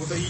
متهي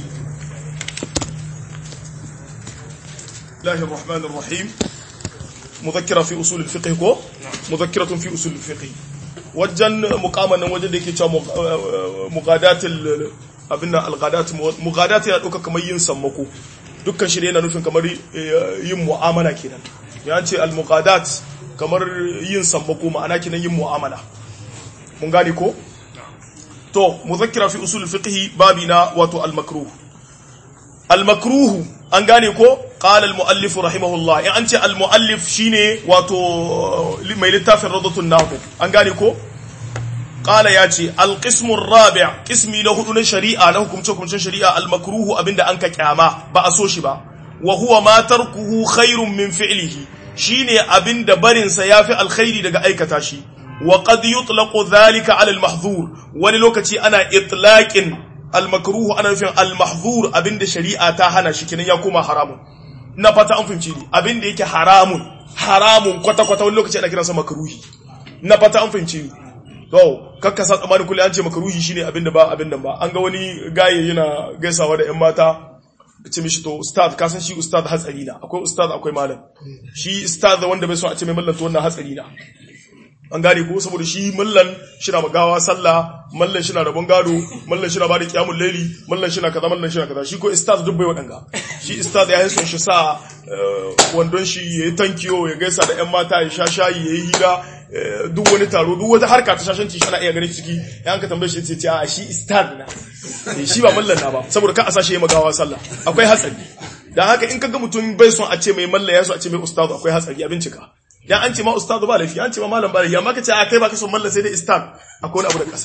الله الرحمن الرحيم مذكرة في أصول الفقه كو مذكرة في أصول الفقه wajen mukaman nan wajen da yake cewa mugadatul abinda algadat mugadat yana dauka kamar yin sammako dukkan shi yana nufin kamar yin mu'amala kenan ya ce al mugadat kamar yin sammako ma'ana kenan yin mu'amala mun gane ko to muzakkira fi usul fiqh babina wato al makruh al makruh an gane ko qala al muallif rahimahullah in an ce al muallif shine wato mai littafin radatun nahu an gane ko qala ya ce al qismu rabi' qismi na hudu na shari'a na hukumce hukumcen shari'a al makruh abinda an ka kyama ba a so shi ba wa huwa ma tarkuhu khairun min fi'lihi shine abinda barin sa yafi alkhairi daga aikata shi wa qad yutlaqu dhalika ala al mahdhur wani lokaci ana itlaqin al makruh ana nufin al mahdhur abinda shari'a ta hana shi kinan ya koma haramun na fata an fahimci ni abinda yake haramun haramun kwata kwata wani lokaci ana kiransa makruhi na fata an fahimci ni to kakka sa tsammanin kullu an ce makruhi shine abinda ba abinda ba an ga wani gaye yana gaisawa da yan mata ce mishi to ustad ka san shi ustad hatsari na akwai ustad akwai malam shi ustad wanda bai so a ce mai mallan to wannan hatsari na an gane ko saboda shi mallan shi na magawa sallah mallan shi na rabon gado mallan shi na bada kiyamul laili mallan shi na kaza mallan shi na kaza shi ko ustad duk bai wadanga shi ustad ya yi son shi sa wandon shi ya yi tankiyo ya gaisa da yan mata ya sha shayi ya yi hira duk wani taro duk wata harka ta shashanci shi ana iya ganin ciki ya ka tambaye shi ce a shi ustad na shi ba mallan na ba saboda ka a sashe ya magawa sallah akwai hatsari dan haka in kaga mutum bai son a ce mai mallan ya so a ce mai ustad akwai hatsari a bincika dan an ce ma ustad ba lafiya an ce ma malam ba lafiya amma ka ce a kai ba ka son mallan sai dai ustad akwai wani abu da kasa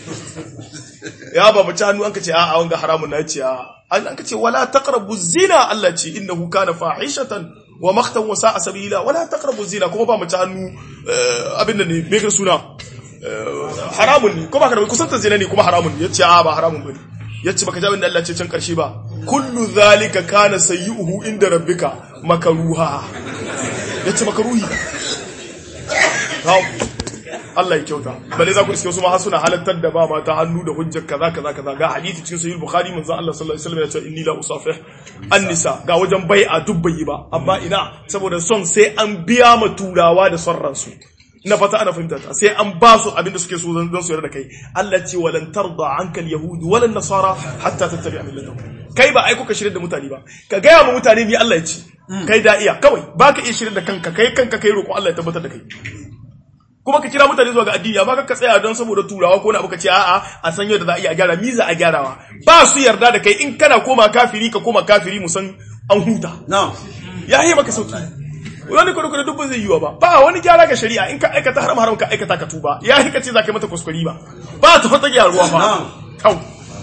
ya ba mace hannu an ka ce a a wanga haramun na ce a an ka ce wala taqrabu zina Allah ce innahu kana fahishatan wa maqtan wa sa'a sabila wala taqrabu zina kuma ba mace hannu abin da ne me ga suna haramun ne kuma ka kusanta zina ne kuma haramun ne yace a ba haramun bane yace baka jabin da Allah ce can karshe ba kullu zalika kana sayyuhu inda rabbika makaruha yace makaruhi Allah ya kyauta balle za ku iske wasu ma suna halattar da ba mata hannu da hujjar kaza kaza kaza ga hadisi cikin sahih bukhari manzo Allah sallallahu alaihi wasallam ya ce inni la usafih an-nisa ga wajen bai'a duk bai ba amma ina saboda son sai an biya ma turawa da son ransu ina fata ana fahimta ta sai an ba su abinda suke so zan su yarda da kai Allah ce walan tarda anka al-yahud wala nasara hatta tattabi'a millatahum kai ba ai kuka shirye da mutane ba ka gaya ma mutane ni Allah ya ce kai da iya kawai baka iya shirye da kanka kai kanka kai roƙo Allah ya tabbatar da kai kuma ka kira mutane zuwa ga addini amma ka tsaya don saboda turawa ko na abu ka ce a'a a san yadda za a iya gyara miza a gyarawa ba su yarda da kai in kana koma kafiri ka koma kafiri mu san an huta ya yi maka sauki wani kudu kudu duk zai yiwa ba ba wani gyara ga shari'a in ka aikata haram haram ka aikata ka tuba ya yi ka ce za ka yi mata kuskure ba ba ta fata gyaruwa ba kau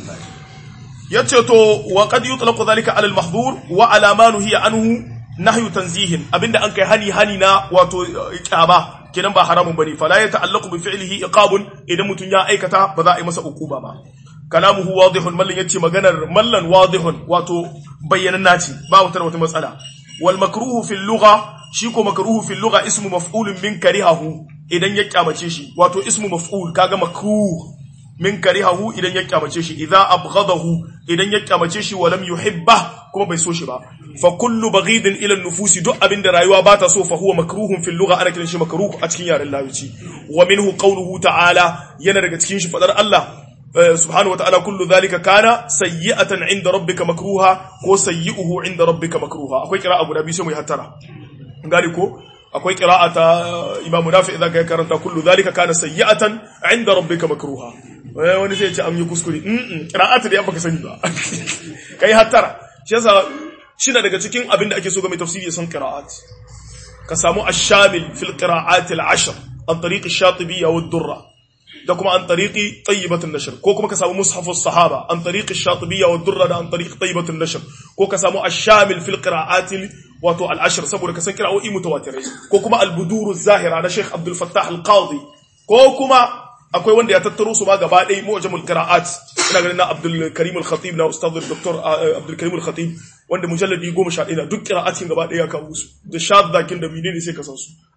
ya ce to wa qad yutlaqu dhalika ala al-mahdhur wa ala ma nuhiya anhu nahyu tanzihin abinda an kai hani hani na wato kyama kenan ba haramun bane fala ya ta'allaqu bi fi'lihi iqabun idan mutun ya aikata ba za a yi masa ukuba ba kalamuhu wadihun mallan yace maganar mallan wadihun wato bayyanan naci ba wata wata matsala wal makruhu fil lugha shi ko makruhu fil lugha ismu maf'ulun min karihahu idan ya kyamace shi wato ismu maf'ul kaga makruh min karihahu idan ya kyamace shi idza abghadahu idan ya kyamace shi walam yuhibba kuma bai so shi ba fa kullu baghidin ila nufusi duk abinda rayuwa ba ta so fa huwa makruhun fil lugha ana kiran shi makruh a cikin yaren lawici wa minhu qawluhu ta'ala yana daga cikin shi fadar Allah subhanahu wata'ala kullu dhalika kana sayyi'atan 'inda rabbika makruha ko sayyi'uhu 'inda rabbika makruha akwai qira'a guda biyu sai mu yi hattara gani ko akwai qira'a ta Imam Nafi idan kai karanta kullu dhalika kana sayyi'atan 'inda rabbika makruha wani sai ya ce an yi kuskure mm qira'atu da baka sani ba kai hattara shi yasa shi daga cikin abin da ake so ga mai tafsiri ya san qira'at ka samu ash-shamil fil qira'at al-ashr an tariq ash-shatibiyya wad-durra da kuma an tariqi tayyibat an-nashr ko kuma ka samu mushaf as-sahaba an tariq ash-shatibiyya wad-durra da an tariq tayyibat an-nashr ko ka samu ash-shamil fil qira'at wato al-ashr saboda ka san qira'o'i mutawatirai ko kuma al-budur az-zahira na Sheikh Abdul Fattah al-Qadi ko kuma akwai wanda ya tattaro su ma gaba ɗaya mu'jamul qira'at ina ganin na Abdul Karim al-Khatib na Ustaz Dr. Abdul Karim al-Khatib wanda mujalladi 11 na duk qira'atin gaba ɗaya ya kawo su da shaddakin da menene sai ka san su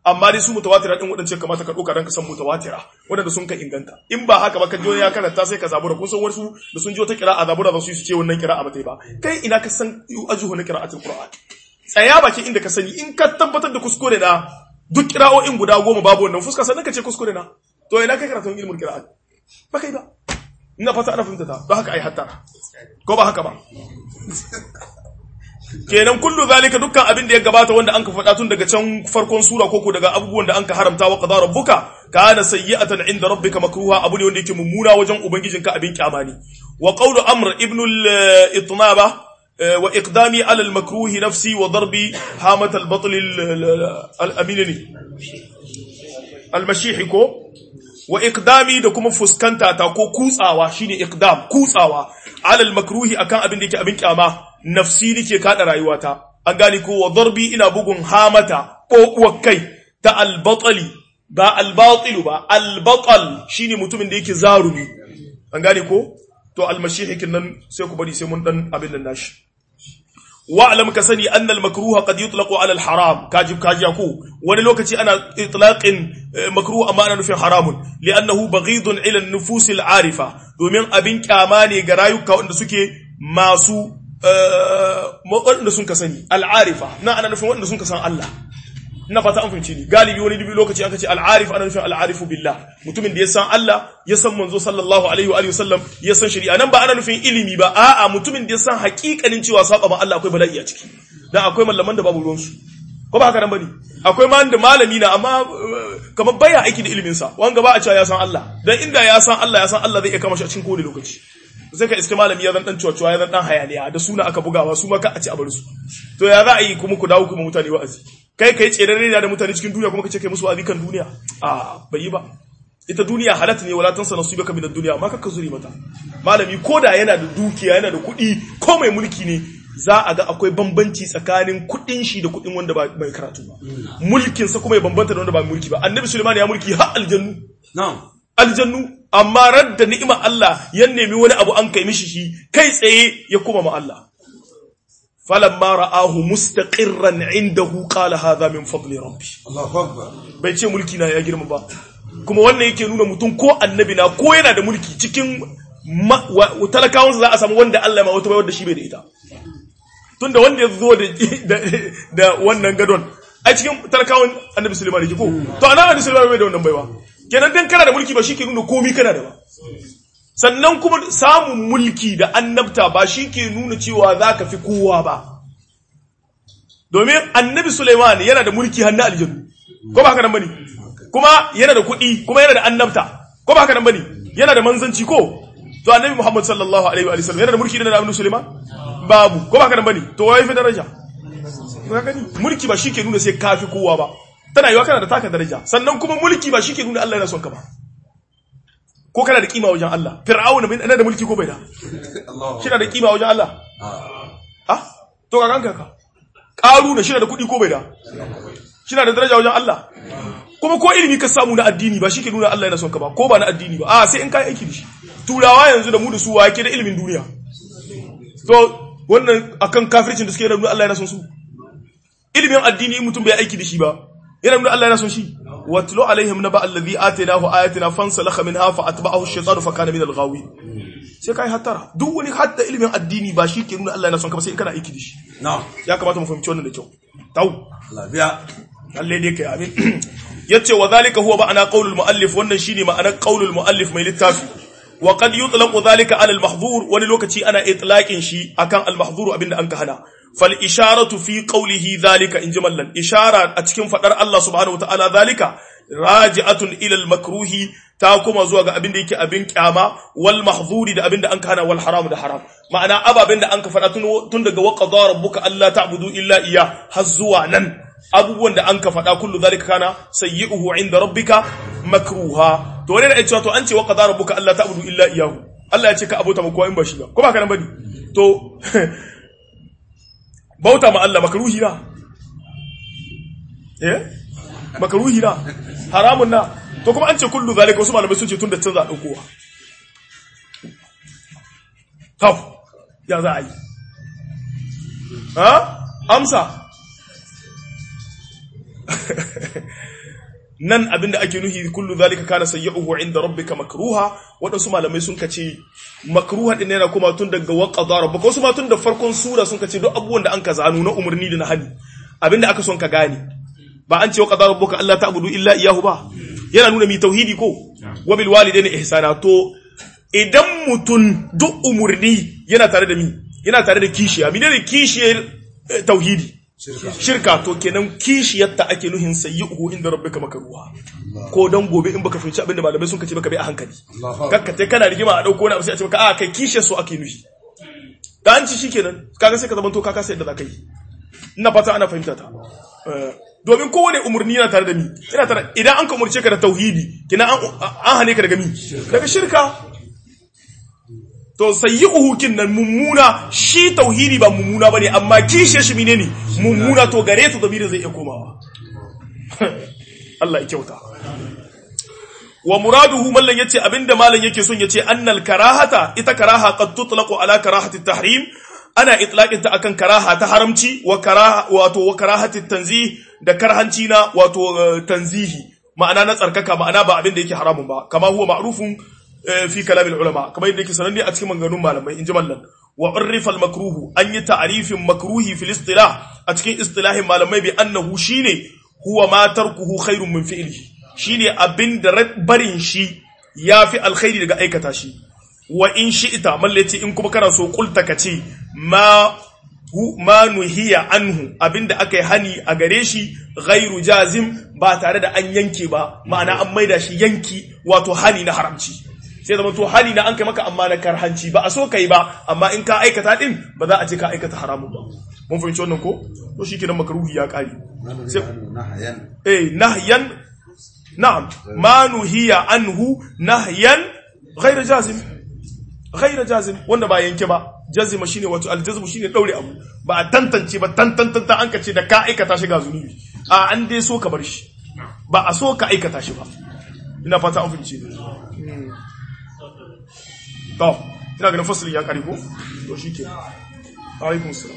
amma dai su mutawatira din wadance kamata ka doka dan ka san mutawatira wadanda sun ka inganta in ba haka ba ka je ya karanta sai ka zabura kun san wasu da sun ji wata qira'a zabura za su yi su ce wannan qira'a ba ta yi ba kai ina ka san ajuhu na qira'atul qur'an tsaya baki inda ka sani in ka tabbatar da kuskure na duk qira'o'in guda goma babu wannan fuska sannan ka ce kuskure na to ina kai karatun ilmul qira'a ba kai ba ina fata ana fahimta ta don haka ai hatta ko ba haka ba kenan kullu zalika dukkan abin da ya gabata wanda anka faɗa tun daga can farkon sura koko daga abubuwan da anka haramta wa qadara rabbuka kana sayyi'atan inda rabbika makruha abu ne wanda yake mummuna wajen ubangijinka abin kyama ne wa qawlu amr ibn al-itnaba wa iqdami ala al-makruhi nafsi wa darbi hamat al-batl al-aminni al-mashihi ko wa iqdami da kuma fuskanta ta ko kutsawa shine iqdam kutsawa ala al-makruhi akan abin da yake abin kyama nafsi nake kada rayuwata an gane ko wa darbi ina bugun hamata kokuwar kai ta albatali ba albatilu ba albatal shine mutumin da yake zarumi an gane ko to almashihikin nan sai ku bari sai mun dan abin nan nashi wa'lam ka sani annal makruha qad yutlaqu ala al-haram kajib kajiya ko wani lokaci ana itlaqin makruh amma ana nufin haramun li'annahu baghidun ila an-nufus al-arifa domin abin kyama ne ga rayuka wanda suke masu waɗanda sun ka sani al'arifa na ana nufin waɗanda sun ka san Allah ina fata an fahimci ni galibi wani dubi lokaci aka ce al'arif ana nufin al'arifu billah mutumin da ya san Allah ya san manzo sallallahu alaihi wa alihi wasallam ya san shari'a nan ba ana nufin ilimi ba a'a mutumin da ya san haƙiƙanin cewa saba ma Allah akwai bala'i a ciki dan akwai mallaman da babu ruwan su ko ba haka nan bane akwai man da malami na amma kamar baya aiki da ilimin sa wanga ba a cewa ya san Allah dan inda ya san Allah ya san Allah zai iya kama shi a cikin kowane lokaci sai ka iska malami ya zan dan cuwa ya zan dan hayaniya da suna aka bugawa su ma ka a ci a bar su to ya za a yi kuma ku dawo kuma mutane wa'azi kai kai tsere da mutane cikin duniya kuma kace kai musu wa'azi kan duniya a bai yi ba ita duniya halatta ne wala tansa nasibaka min ad-dunya amma kakka zuri mata malami koda yana da dukiya yana da kuɗi ko mai mulki ne za a ga akwai bambanci tsakanin kuɗin shi da kuɗin wanda ba mai karatu ba mulkin sa kuma ya bambanta da wanda ba mulki ba annabi sulaiman ya mulki har aljannu na'am aljannu amma radda ni'imar Allah ya nemi wani abu an kai mishi shi kai tsaye ya kuma ma Allah falamma ra'ahu mustaqirran indahu qala hadha min fadli rabbi Allahu akbar bai ce mulki na ya girma ba kuma wannan yake nuna mutum ko annabi na ko yana da mulki cikin talakawansa za a samu wanda Allah ma wata bai wanda shi bai da ita tunda wanda ya zo da wannan gadon ai cikin talakawan annabi Sulaiman yake ko to anan annabi Sulaiman bai da wannan baiwa kenan dan kana da mulki ba shi ke nuna komi kana da ba sannan kuma samun mulki da annabta ba shi ke nuna cewa za ka fi kowa ba domin annabi Suleiman yana da mulki hannu aljannu ko ba haka nan bane kuma yana da kuɗi kuma yana da annabta ko ba haka nan bane yana da manzanci ko to annabi Muhammad sallallahu alaihi wa sallam yana da mulki da annabi Suleiman babu ko ba haka nan bane to wai fi daraja ka gani mulki ba shi ke nuna sai ka fi kowa ba tana yiwa kana da taka daraja sannan kuma mulki ba shi ke nuna Allah yana son ka ba ko kana da kima wajen Allah fir'auna bin da mulki ko bai da shi da kima wajen Allah ah to ka ganka ka karuna shi da kuɗi ko bai da shi da daraja wajen Allah kuma ko ilimi ka samu na addini ba shi ke nuna Allah yana son ka ba ko ba na addini ba a sai in kai aiki da shi turawa yanzu da mu da su wa yake da ilimin duniya to wannan akan kafircin da suke nuna Allah yana son su ilimin addini mutum bai aiki da shi ba yana nuna Allah yana son shi watlu alaihim naba alladhi atainahu ayatina fansalakha minha fa atba'ahu ash-shaytanu fa kana min al-ghawi sai kai hatara duk wani hatta ilimin addini ba shi ke nuna Allah yana son ka ba sai in kana aiki da shi na'am ya kamata mu fahimci wannan da kyau tau lafiya Allah dai kai amin yace wa zalika huwa ma'ana qaulul muallif wannan shine ma'anar qaulul muallif mai littafi wa qad yutlaqu dhalika ala al-mahdhur wani lokaci ana itlaqin shi akan al-mahdhur abinda an ka hana fal isharatu fi qawlihi dhalika in jimallan ishara a cikin fadar Allah subhanahu wataala dhalika raji'atun ila al-makruhi ta kuma zuwa ga abinda yake abin kyama wal mahdhuri da abinda an ka hana wal haram da haram ma'ana ababen da an ka fada tun daga wa qadara rabbuka alla ta'budu illa iya har zuwa nan abubuwan da an ka faɗa kullu zalika kana sayyi'uhu inda rabbika makruha to wani da ya ce to an ce wa qadara rabbuka alla ta'budu illa iyyahu Allah ya ce ka abota mu kowa in ba shi ba ko ba kana bane to bauta ma Allah makruhi na eh makruhi na haramun na to kuma an ce kullu zalika wasu malamai sun ce tun da can za a daukowa to ya za a yi ha amsa nan abinda ake nuhi kullu zalika kana sayyi'uhu inda rabbika makruha wadansu malamai sun kace makruha din yana kuma tun daga wa qadara ba wasu ma tun da farkon sura sun kace duk abubuwan da an ka zanu na umarni da na hani abinda aka son ka gane ba an ce wa qadara rabbuka alla ta'budu illa iyyahu ba yana nuna mi tauhidi ko wa bil walidayni ihsana to idan mutun duk umurni yana tare da mi yana tare da kishiya menene kishiyar tauhidi shirka to kenan kishiyarta ake nuhin sayyi'uhu inda rabbika makruha ko dan gobe in baka fahimci abinda malamai sun kace baka bai a hankali kakka tai kana rigima a dauko wani abu sai a ce maka a kai kishiyar su ake nuhi da an ci shikenan kaga sai ka zamanto ka kasa yadda zaka yi ina fata ana fahimta ta domin kowane umarni yana tare da mi yana tare idan an ka umurce ka da tauhidi kina an hane ka daga mi daga shirka to sayyi'uhu kin nan mummuna shi tauhidi ba mummuna bane amma kishe shi menene mummuna to gare su damirin zai iya komawa Allah ya kyauta wa muraduhu mallan yace abinda mallan yake son yace annal karahata ita karaha qad tutlaqu ala karahati tahrim ana itlaqin ta akan karaha ta haramci wa karaha wato wa karahati tanzih da karhanci na wato tanzihi ma'ana na tsarkaka ma'ana ba abinda yake haramun ba kama huwa ma'rufun fi kalamin ulama kamar yadda yake sananne a cikin maganganun malamai in ji mallan wa urrifa al makruhu an yi ta'arifin makruhi fil istilah a cikin istilahin malamai bi annahu shine huwa ma tarkuhu khairun min fi'lihi shine abin da barin shi yafi alkhairi daga aikata shi wa in shi'ta mallaci in kuma kana so kulta kace ma ma nuhiya anhu abinda aka yi hani a gare shi ghairu jazim ba tare da an yanke ba ma'ana an maida shi yanki wato hani na haramci sai zama to hali na an kai maka amma na karhanci ba a so kai ba amma in ka aikata din ba za a ce ka aikata haramun ba mun fahimci wannan ko to shi kenan makaruhi ya kare eh nahyan na'am ma nuhiya anhu nahyan ghayr jazim ghayr jazim wanda ba yanke ba jazima shine wato aljazmu shine daure abu ba a tantance ba tantantanta an kace da ka aikata shi ga zunubi a an dai so ka bar shi ba a so ka aikata shi ba ina fata an fahimce to ina ganin fasalin ya kare ko to shi ke alaikun salam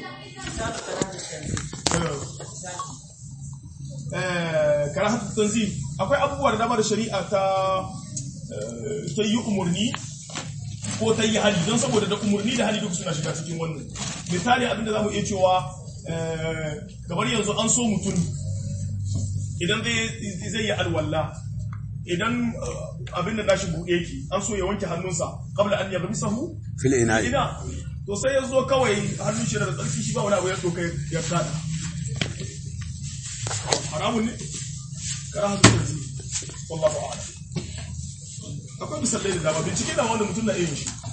karahatu tanzil akwai abubuwa da dama da shari'a ta ta yi umarni ko ta yi hali don saboda da umarni da hali duk suna shiga cikin wannan misali abinda za mu iya cewa gabar yanzu an so mutum idan zai yi alwallah idan abin da nashi buɗe ki an so ya wanke hannunsa kabla an yabi sahu fil ina ina to sai ya zo kawai hannun shi da tsarki shi ba wani abu ya doka ya kada haramun ne kara hannun da zai wallahu a'lam akwai misalai da dama bincike da wanda mutum na iya shi